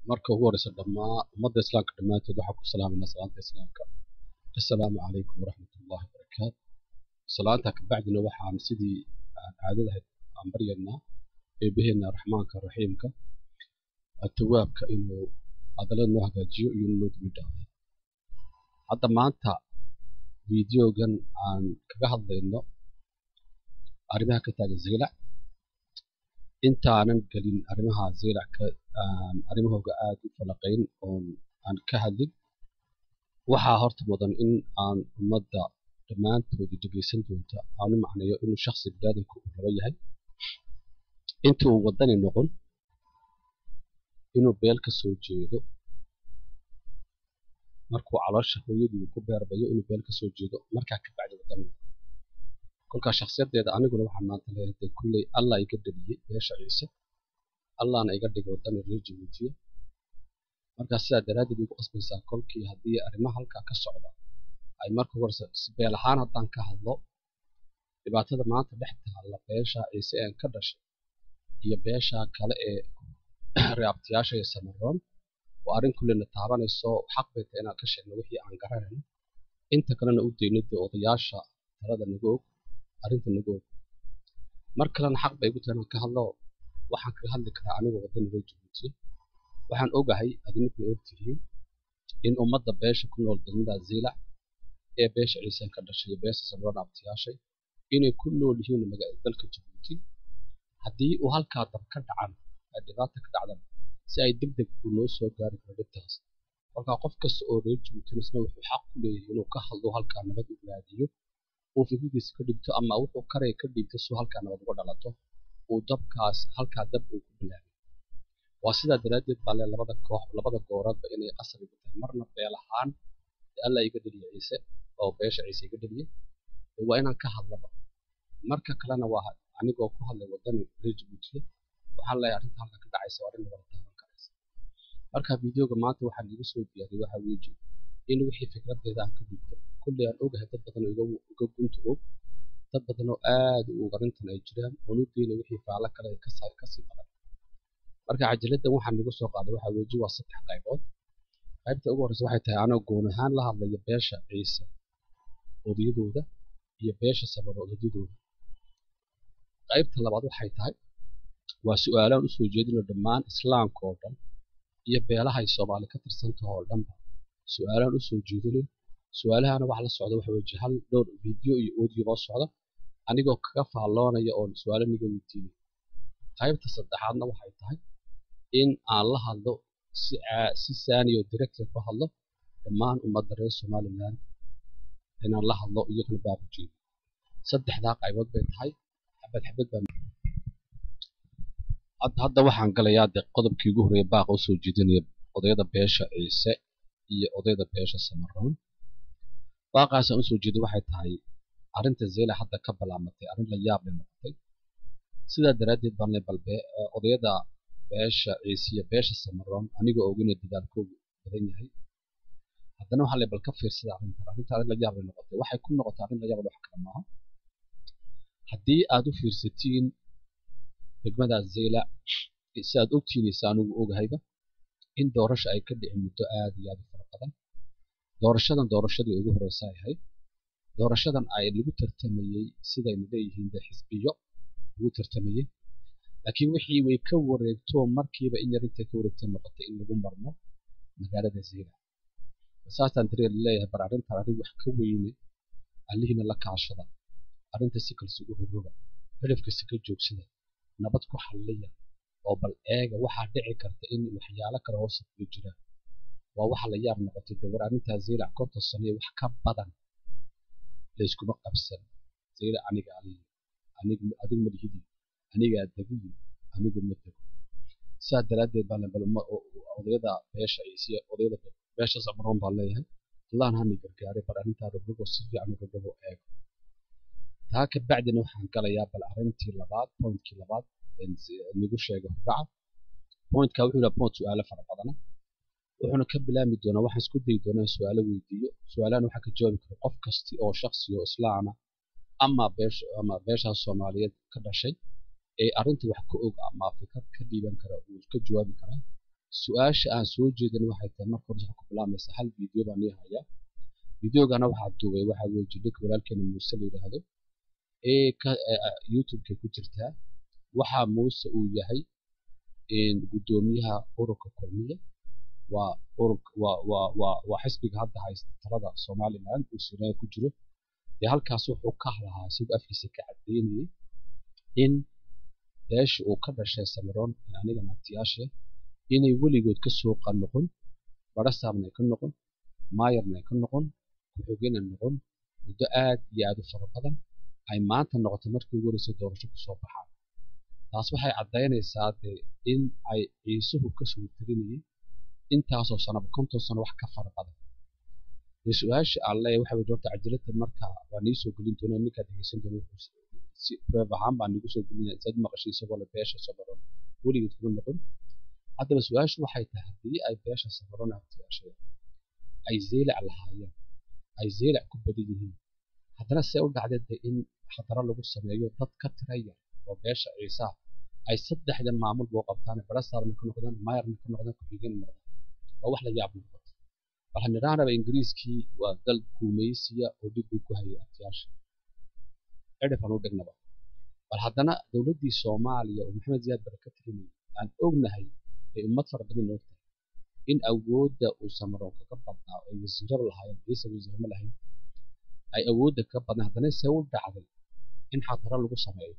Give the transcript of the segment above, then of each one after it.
marka ugu horeysa dhammaa ummadda islaamka dhammaantood waxaa ku salaamayna salaanta islaamka assalaamu calaykum waraxmat ullahi wabarakaatu salaanta kabacdina waxaan sidii aan caadadahayd aan baryaynaa eebaheena raxmaanka raxiimka atawaabka inuu hadallada noo hagaajiyo iyo inuu noo dibi dhaafo hadda maanta fideogan aan kaga hadlayno arrimaha ka taagan zeylac intaanan gelin arrimaha zeylac ka aan arrimahooga aada u falaqayn oon aan ka hadlin waxaa horta mudan in aan ummadda dhammaantoodii dhegaysan doonta aanu macneeyo inuu shaksi biniaadanku uu raba yahay inta uu waddani noqon inuu beel ka soo jeedo markuu caloosha hooyadii ku beerbayo inuu beel ka soo jeedo markaa ka bacdi waddani noqon kolkaa shakhsiyaddeeda aniguna waxaan maanta leeyahay kulley allah iga dhaliyey beesha ciise allahna iga dhigay waddani reer jabuutiya markaa sidaa daraaddeed igu qasbaysaa kolkii haddii arrimaha halkaa ka socda ay marka horse si beel ahaan haddaan ka hadlo dhibaatada maanta dhex taalla beesha ciise een ka dhashay iyo beesha kale ee reabtiyaasha iyo samaroon oo arrin kulleyna taabanayso xaq bay tahay inaan ka sheegno wixii aan garanayno inta kalena u dayno dee odayaasha talada naga og arrinta naga og mar kalena xaq bay igu tahay inaan ka hadlo waxaan kaga hadli karaa anigoo waddani reer jabuutiya waxaan ogahay adininkuna ogtihiin in ummadda beesha ku nool degmada ziilac ee beesha ciiseen ka dhashay iyo beesha samaroon abtiyaashay inay ku nool yihiin dalka jabuuti haddii uu halkaa dab ka dhacan ay dhibaata ka dhacdan si ay deg deg uu noo soo gaari karo dhibtaas kolkaa qof kasta oo reer jabuutinisna wuxuu xaq ku leeyahay inuu ka hadlo halkaa nabad u raadiyo uu fikradiisa ka dhigto ama wuxuu karaya ka dhigto suu halkaa nabad uga dhalato uu dabkaas halkaa dab uu ku bilaabay waa sidaa daraaddeed baa le labada koox labada gooradba inay qasab igu tahay marna beel ahaan alla iga dheliya ciise oo beesha ciise iga dheliya waa inaan ka hadlaba marka kalena waa anigoo ku hadlay waddani reer jabuutiya waxaan leeyahay arrinta halka ka dhacaysa waa arrin nabada taaban karaysa marka videoga maanta waxaan igu soo diyaariyay waxaa weeji in wixii fikraddeeda aan ka dhigto kulley aan ogahay dad badan oo iga gunta og dad badan oo aad u og arrintan ay jiraan oon u deynay wixii faalo kale kasii badan marka cajiladdan waxaan igu soo qaaday waxaa weeji waa saddex qaybood qaybta ugu horreysa waxay tahay anoo goon ahaan la hadlaya beesha ciise odayadooda iyo beesha sabaro odadyadooda qaybta labaad waxay tahay waa su-aalaan usoo jeedino dhammaan islaamka oo dhan iyo beelaha ay soomaali ka tirsantaho oo dhanba su-aalaan usoo jeedinayo su-aalahana waxa la socda waxa weeye hal dhowr video iyo audio oo socda anigoo kaga faalloonaya oon su-aalo niga weydiinay qaybta saddexaadna waxay tahay in aan la hadlo si si saaniyo director ku hadlo dhammaan ummadda reer somaliland inaan la hadlo iyagana baabujeedo saddexdaa qaybood bay tahay xabad xabad baan hadda waxaan galayaa dee qodobkii ugu horreeya baaqa usoo jeedinaya odayada beesha ciise iyo odayada beesha samaroon baaqaasaan usoo jeeday waxay tahay arrinta zeyla hadda ka balaamatay arrin la yaab leh noqotay sidaa daraaddeed baan le balbe odayada beesha ciise iyo beesha samaroon anigoo ogina dadaalkoogu badan yahay haddana waxaa le bal ka fiirsada arrintan arrinta arrin la yaab leh noqotay waxay ku noqotay arrin la yaab leh wax kale maaha haddii aad u fiirsatiin degmada zeyla si aad ogtiinaysa anigu ogahayba in doorasha ay ka dhicin muddo aad iyo aad u fara badan doorashadan doorashadii ugu horeysa ay ahayd doorashadan ay lagu tartamayey sidaynu leeyihiin dee xisbiyo lagu tartamayey laakiin wixii way ka wareegto markiiba in yar intay ka wareegtay noqotay in lagu marmo magaalada zeyla saasaan dareel leeyahay bar arrintan arrin wax ka weyne allihiina la kaashada arrinta si kalse u rogroga xidhafkasi ka joogsada nabad ku xalliya oo bal eega waxaa dhici karta in waxyaalo kale hoose kuga jiraan waa waxa la yaab noqotay dee war arrintaa zeylac konton sano iyo wax ka badan layskuma qabsan zeylac aniga aliyo anigu adigu ma lihidi anigaa degiyo anigu ma dego sidaa daraaddeed baan bal odayada beesha ciisiya odayada beesha samaroon baan leeyahay allahna hana gargaaray bal arrintaa rogrogo si fiican u rogrogo eego taa ka bacdina waxaan galayaa bal arrintii labaad pointkii labaad nigu sheegay hordhaca pointka wuxuu yahay point su-aalo fara badana wuxuuna ka bilaami doonaa waxaan isku dayi doonaa su-aalo weydiiyo su-aalahan waxaa ka jawaabi kara qof kasti oo shaksi oo islaama ama beesha ama beeshaas soomaaliyeed ka dhashay ee arrinta wax ka og ama fikrad ka dhiiban kara uu ka jawaabi karaa su-aasha aan soo jeedin waxay tahay marka hore waxaa ku bilaamaysa hal video baan ii hayaa videogana waxaa duubay waxaa weeye jidhika walaalkeena muuse la yidhaahdo ee ka youtube-ka ku jirtaa waxaa muuse uu yahay guddoomiyaha ururka kulmiye waa ururka waa waa waa waa xisbiga hadda haysta talada somaliland uu siraayo ku jiro dee halkaas wuxuu ka lahaa isagoo afkiisa ka cadeynayay in beesha uu ka dhashay samaroon ee aniga nabtiyaasha inay weligood ka soo noqon barasaabna ay ka noqon maayarna ay ka noqon ku-xigeenna noqon muddo aad iyo aad u fara badan ay maanta noqoto markii ugu horeysay doorasho kusoo baxaan taas waxay caddaynaysaa dee in ay ciisuhu ka soo tirinayay intaasoo sanaba konton sano wax ka fara badan dee su-aasha aan leeyahay waxa weye horta cajalada marka waa nii soo gelin doonaa ninkaa dhegeysan doona si reeb ahaan baa nigu soo gelinaya saad maqashay isagoo le beesha samaroon weligeed kuma noqon haddaba su-aashu waxay tahay haddii ay beesha samaroon abtiyaashaya ay zeelac lahaayeen ay zeelac ku badan yihiin haddana see u dhacdeed de in khataro lagu sameeyo dad ka tira yar oo beesha ciisaa ay saddexda maamul boo qabtaan barasaabna ka noqdaan maayarna ka noqdaan ku-xigeen noqdaan waa wax la yaab noqoto bal hanidhaanaba ingiriiskii waa dal guumaysiya oo dhib uu ku hayay abtiyaasha edhifan u dhignaba bal haddana dowladdii soomaaliya oo maxamed ziyaad bare ka tirinayay aan ognahay ay ummad fara badan ogtahay in awoodda uu samaroon kaga badnaa ay wasiiraba lahaayeen ciise wasiirama lahayn ay awoodda ka badnaa haddana see u dhacday in xadaro lagu sameeyo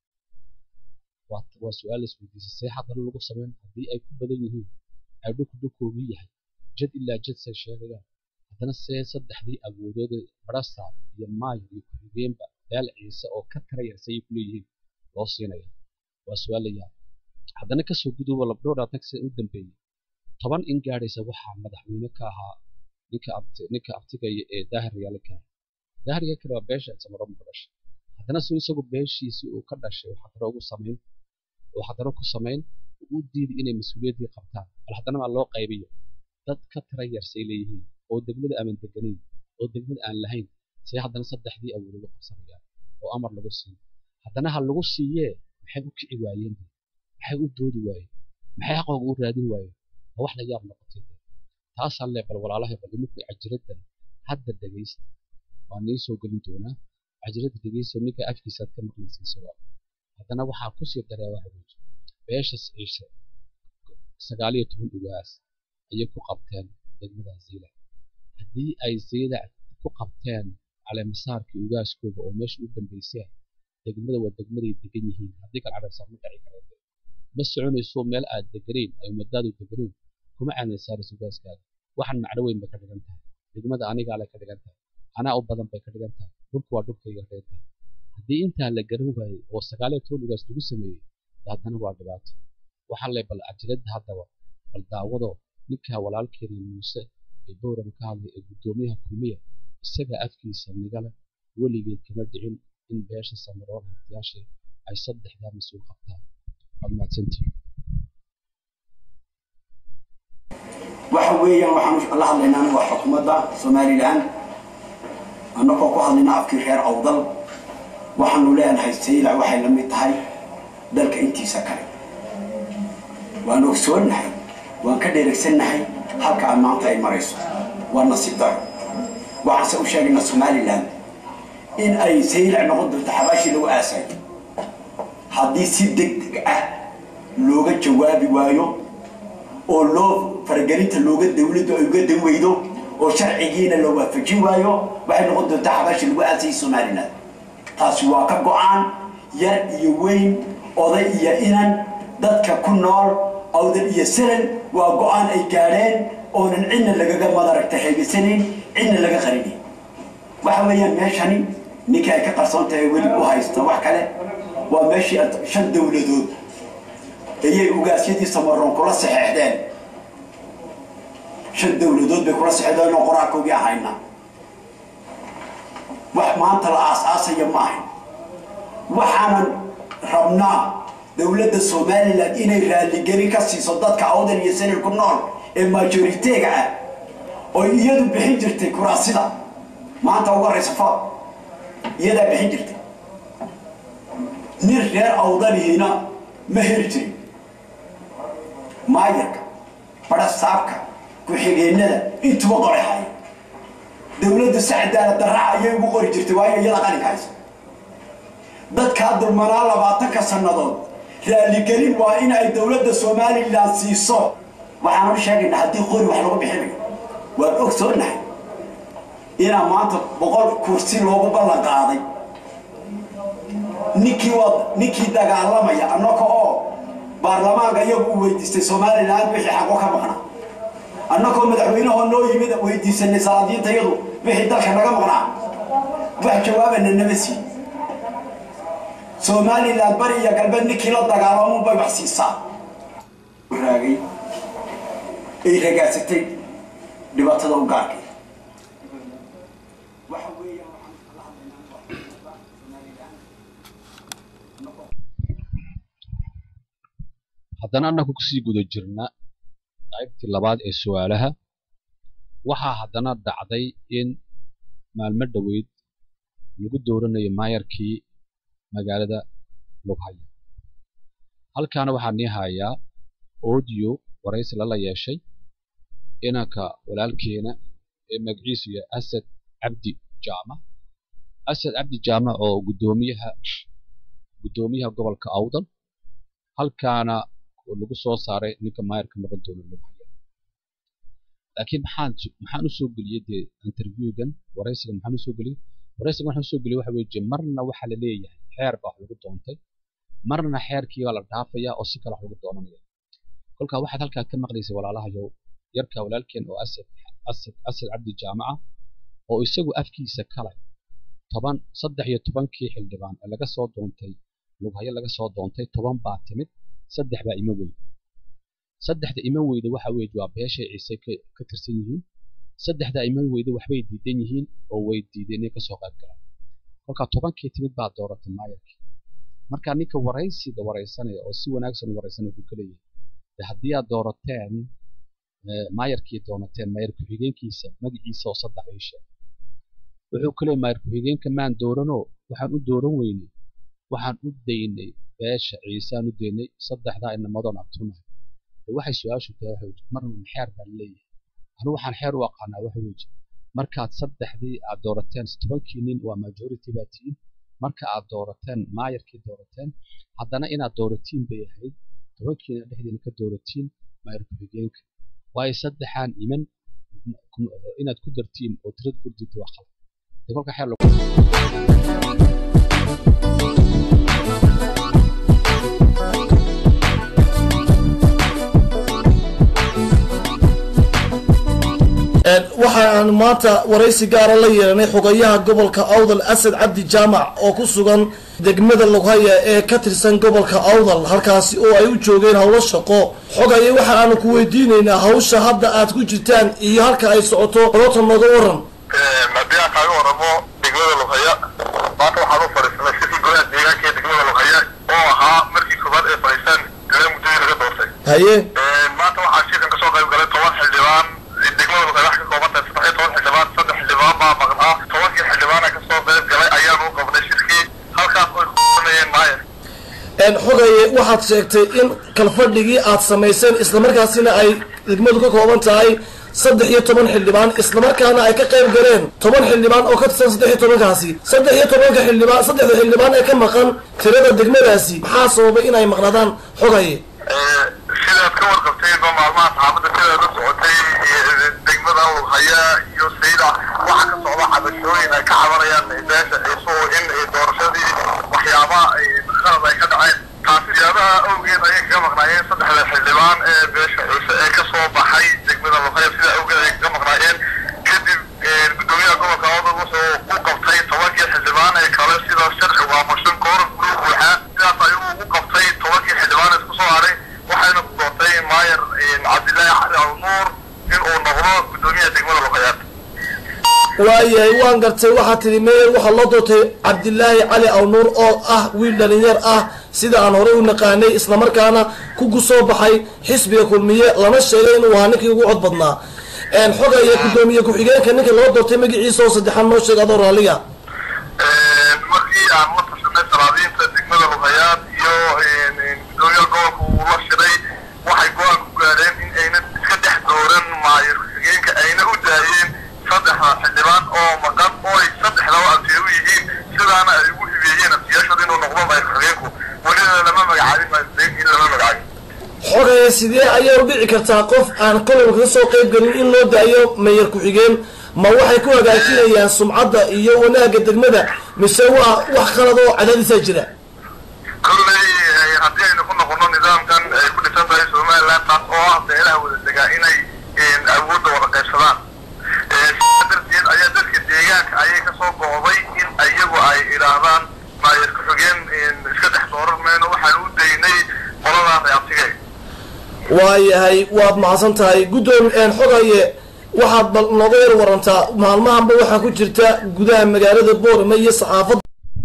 waa su-aal isweydiisa see xadaro lagu sameyn haddii ay ku badan yihiin ay dhulku dhulkoogii yahay jad ilaa jad say sheegayaan haddana see saddexdii awoodooda barasaab iyo maayar iyo ku-xigeenba beel ciise oo ka tira yar sayay kuleeyihiin loo siinaya waa su-aal la yaab haddana kasoo guduuba labdhowraa tagsi u dambeeyey toban in gaadhaysa waxaa madaxweyne ka ahaa ninka abti ninka abtigaya ee daahir yaale ka daahirga kale waa beesha samaroon ku dhashay haddana suu isagu beeshiisii uu ka dhashay uu xadaro ugu samayn uu xadaro ku samayn uu u diiday inay mas-uuliyaddii qabtaan bal haddana maa loo qaybiyo dad ka tira yarsay leeyihiin oo degmada aaman deganayn oo degmada aan lahayn say haddana saddexdii awood ugu qabsanayaan oo amar lagu siiyo haddana ha lagu siiyee maxay u kici waayeen maxay u doodi waayeen maxay xaqooga u raadin waayeen waa wax la yaab noqotay taasaan lee bal walaalahay bal iminku cajiraddan hadda dhegaysta waa nii soo gelin doonaa cajiradda dhegaysta ninka afkiisaad ka maqlaysa isagoo haddana waxaa kusii daraa waxa weeye beesha ciise sagaal iyo toban ugaas ayay ku qabteen degmada ziilac haddii ay ziilac ku qabteen caleemasaarkii ugaaskooga oo meesha u dambaysay degmada waa degmaday degan yihiin haddii kal caleemasaar ma dhaci kareen ma soconayso meel aad deganayn ay ummadaadu deganayn kuma caleemasaarayso ugaaskaada waxaan macno weyn bay ka dhigan tahay degmada anigaa le ka dhigan tahay anaa u badan bay ka dhigan tahay dhulku waa dhulkayga ka dhigan tahay haddii intaa la garan waayey oo sagaaliyo toban ugaas lagu sameeyey haddana waa dhibaato waxaa le bal cajiradda haddaba bal daawado ninkaa walaalkeena muuse ee bowrama ka hadlay ee guddoomiyaha kulmiya isagaa afkiisa nigale weligeed kama dhicin in beesha samaroon hatiyaashe ay saddexdaa mas-uul qabtaan waad mahadsantihin waxa weeyaan waxaan la hadlaynaa aniga waa xukuumadda somalilan annagoo ku hadlayna afkii reer awdal waxaanu leenahay saylac waxay la mid tahay dalka intiisa kale waan ogsoonnahay waan ka dheregsannahay halka aan maanta ay marayso waa nasiib daro waxaanse u sheegaynaa somalilan in ay saylac noqon doonto xabaashii lagu aasay haddii si deg deg ah looga jawaabi waayo oo loo faragelinta looga dawladdu ay uga dan weydo oo sharcigiina la waafajin waayo waxay noqon doontaa xabaashii lagu aasayay somalilan taasi waa ka go-aan yar iyo weyn oday iyo inan dadka ku nool awdal iyo salan waa go-aan ay gaadheen oonan cidna lagaga madaragta heegaysanayn cidna laga qarinayn waxa weeyaan meeshani ninkii ay ka qarsoon tahay weli u haysta wax kale waa meeshii shan dawladood ayay ugaasyadii samaroon kula saxeexdeen shan dawladood bay kula saxeexdeen oo qoraalkoogii ahayna wax maanta la aas-aasaya ma ahayn waxaanan rabnaa dowladda somalilan inay raalligeli ka siiso dadka awdal iyo sanil ku nool ee majoriteega ah oo iyadu bixin jirtay kuraasida maanta ugu horeysa fa iyadaa bixin jirtay nin reer awdalihiina ma heli jirin maayarka barasaabka ku-xigeenada intuba qoray haya dowladdu si cadaalad darraa ayay ugu qori jirtay waayo iyada qalinka haysa dadkaa dulmanaa labaatanka sannadood raaligelin waa in ay dowladda somalilan siiso waxaanu sheegaynaa haddii qori wax lagu bixinayo waan ogsoonahay inaa maanta boqol kursi loogu ballan qaaday ninkii waa ninkii dagaalamaya annaka oo baarlamaanka iyagu u weydiistay somalilan wixii xaqo ka maqnaa annakoo madaxweynahoo noo yimid weydiisanay salaadiinta iyadu wixii dalka naga maqnaa wax jawaabana nama siin somalilan bari iyo galbeed ninkii la dagaalamun bay wax siisaa raagay ay ragaadsatay dhibaatada u gaarkay waxa weeyaan waxaan kala hadlaynaa somalilan haddana annagu kusii guda jirna qaybtii labaad ee su-aalaha waxaa haddana dhacday in maalmo dhoweyd lagu dooranayo maayarkii magaalada lughaya halkaana waxaa nii hayaa audio waraysi lala yeeshay inanka walaalkeena ee magaciisu yahay asad cabdi jaamac asad cabdi jaamac oo guddoomiyaha guddoomiyaha gobolka awdal halkaana lagu soo saaray ninka maayarka noqon doona lughaya laakiin maxaan maxaan usoo geliyey dee interviewgan waraysigan maxaan usoo geliyey waraysigan waxaan usoo geliyey waxa weeye marna waxaa la leeyahay xeer baa wax lagu doontay marna xeerkii baa la dhaafayaa oo si kale wax lagu doonanaya kolkaa waxaad halkaa ka maqlaysay walaalahayow yarka walaalkeen oo asad asad asad cabdi jaamaca oo isagu afkiisa kale toban saddex iyo tobankii xildhibaan ee laga soo doontay lughayo laga soo doontay toban baa timid saddex baa ima weyda saddexda ima weyda waxa weeye waa beeshay ciise ka tirsan yihiin saddexda ima weyda waxbay diidan yihiin oo way diideen inay kasoo qayb galaan kolkaa tobankii timid baa dooratay maayarkii marka ninka waraysiga waraysanaya oo si wanaagsan u waraysanaya wuxuu ka leeyahay de haddii aad doorateen maayarkii doonateen maayar ku-xigeenkiisa magaciisa oo saddex ii sheeg wuxuu ka leeyahay maayar ku-xigeenka maan dooranoo waxaan u dooran weynay waxaan u daynay beesha ciisaan u daynay saddexdaa inamadoon abtunahay waxay su-aashu tahay waxa weji marna xeer baa leeyahay anu waxaan xeer u aqaanaa waxa weji markaad saddexdii aad doorateen tobankii nin waa majority baa tihiin marka aad doorateen maayarkii doorateen haddana inaad dooratiin bay ahayd tobankiina dhexdiina ka dooratiin maayar ku-xigeenka waayo saddexaan iman inaad ku dartiin oo tirad ku dirta waa qalad de kolka xeer waxaan maanta waraysi gaara la yeelanay xogayaha gobolka awdal asad cabdi jaamac oo ku sugan degmada lughaya ee ka tirsan gobolka awdal halkaasi oo ay u joogeen howlo shaqo xogaye waxa aanu ku weydiinaynaa hawsha hadda aad ku jirtaan iyo halka ay socoto qolota nooga waran haddii aan kaaga waramo degmada lughaya maanta waxaan u fadhiisanay sidii golaha deegaanka ee degmada lughaya oo ahaa markii koobaad ee fadhiistaan ilaa muddadii laga doortay haye maanta waxaa shirkan kasoo qayb galay toban xildhibaan degmada lughaya wax ka kooban tahay saddex iyo toban xildhibaan saddex xildhibaan baa maqnaa tobankii xildhibaana kasoo qayb galay ayaanu u qabnay shirkii halkaas oy kusanayeen maayar xogaye waxaad sheegtay in kalfadhigii aad samayseen islamarkaasina ay degmadu ka kooban tahay saddex iyo toban xildhibaan islamarkaana ay ka qayb galeen toban xildhibaan oo ka tirsan saddex iyo tobankaasi saddex iyo tobanka xildhibaan saddexda xildhibaan ee ka maqan tirada degmadaasi maxaa sababay inay maqnaadaan xogaye sidaad ka warqabtayba maalmaha saxaafadda sidaad la socotay degmada lughaya iyo sayda waxa ka socda cabashooyin ay ka cabanayaan beesha ciiso in doorashadii waxyaabaha qalad ay ka dhaceen taasi siyaabaha awgeed ayay kaga maqnaayeen saddexda xildhibaan ee beesha ciise ee kasoo baxay degmada lughaya sida awgeed ay kaga maqnaayeen kadib gudoomiyaha gobolka awdal wuxuu u qabtay tobankii xildhibaan ee kale sida sharci waamushan kooran guruu buuxaa sidaas ayuu u qabtay tobankii xildhibaan isku soo haray waxayna ku doortay maayar cabdilaahi cali alnuur in uu noqdo gudoomiyaha degmada luqayaad waayahay waan gartay waxaa tidhi meyer waxaa loo doortay cabdilaahi cali awnuur oo ah wiil dhalinyar ah sida aan horey u naqaanay islamarkaana ku soo baxay xisbiga kulmiye lana sheegay inuu ahaa ninkii ugu cod badnaa xogaya guddoomiye ku-xigeenka ninka loo doortay magaciisa oo saddexaad noo sheeg adoo raalliga markii aan la tashanay salaadiinta degmada luqayaad iyo gudoomiyaha gobolka uu la shiray waxay go-aan ku gaadheen in aynan iska sidee ayay u dhici kartaa qof aan kololka ka soo qayb gelin in loo daayo meeyar ku-xigeen ma waxay ku hagaajinayaan sumcadda iyo wanaagga degmada mise waa wax qalad oo cadaadisaa jira kolley haddii aynu ku noqono nidaamkan ay ku dhisan tahay somaliland taas oo ah beelaha wada degaa inay awoodda wada qaybsadaan sidaa darteed ayaa dadka deegaanka ayay kasoo go'day in iyagu ay idhaahdaan maayar ku-xigeen iska dhex dooran mayno waxaan u daynay qoladaa reabtigay waayahay waad mahadsan tahay guddoom xogaye waxaad bal nooga yar warantaa maalmahanba waxaa ku jirta gudaha magaalada boorame iyo saxaafadda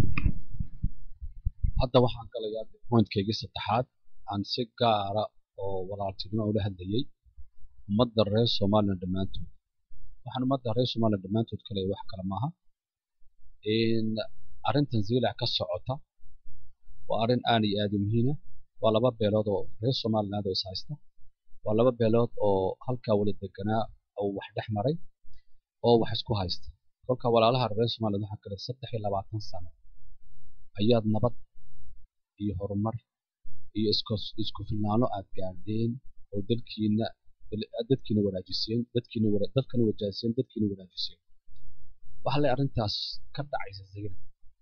hadda waxaan galayaa pointkaygii saddexaad aan si gaara oo walaaltinimo ula hadlayay ummadda reer somalilan dhammaantood waxaan ummadda reer somalilan dhammaantood kale wax kale maaha in arrintan ziilac ka socota waa arrin aad iyo aad u muhiima waa laba beelood oo reer somaliland oo is haysta waa laba beelood oo halkaa wala deganaa oo wax dhex maray oo wax isku haysta kolka walaalaha reer somaliland waxaa kale saddex iyo labaatan sano ayaad nabad iyo horumar iyo isku isku filnaano aad gaadheen oo dalkiina dadkiina wanaajiseen dadkiina dadkana wajaajiseen dadkiina wanaajiseen waxa le arrintaas ka dhacaysa zayna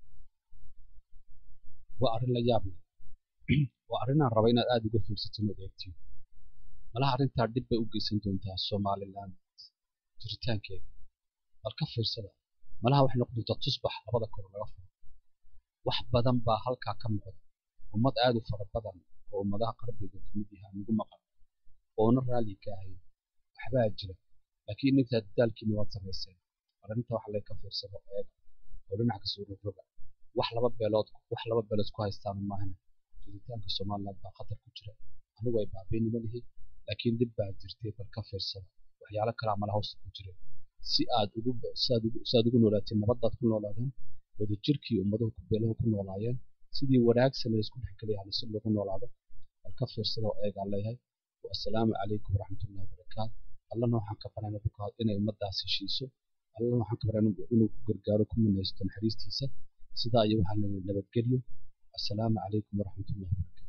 waa arrin la yaab leh waa arrinaan raba inaad aada uga fiirsatiin oo eegtiin malaha arrintaa dhib bay u geysan doontaa somaliland jiritaankeeda bal ka fiirsada malaha waxay noqon doontaa tusbax labada kor laga furo wax badan baa halkaa ka muuqda ummad aad u fara badan oo ummadaha qarbiga ka mid yahaa nagu maqan oona raalli ka ahayn waxbaa jira laakiin intaa dadaalkiina waad samayseen arrinta wax lee ka fiirsado eega oo dhinac kasoo rogroga wax laba beelood wax laba beelood ku haystaan maahan jiritaanka somaliland baa khatar ku jira anigu ay baabeynima lihi laakiin dib baa jirtay bal ka fiirsada waxyaalo kalaa mala hoosta ku jira si aad ugu siaad ugu si aad ugu noolaateen nabadaad ku noolaadeen wadajirkii ummaduhu ku beelahu ku noolaayeen sidii wanaagsan la isku dhexgelayaa si lagu noolaado bal ka fiirsada oo eegaa leeyahay wassalaamu calaykum waraxmatullahi wabarakaatu allana waxaan ka baranay bukaad inay ummadaas heshiiso allana waxaan ka baranay inuu ku gargaaro ku minaysto naxariistiisa sidaa iyo waxaan leeyahay nabadgelyo assalaamu calaykum waraxmatullahi wabarakaatu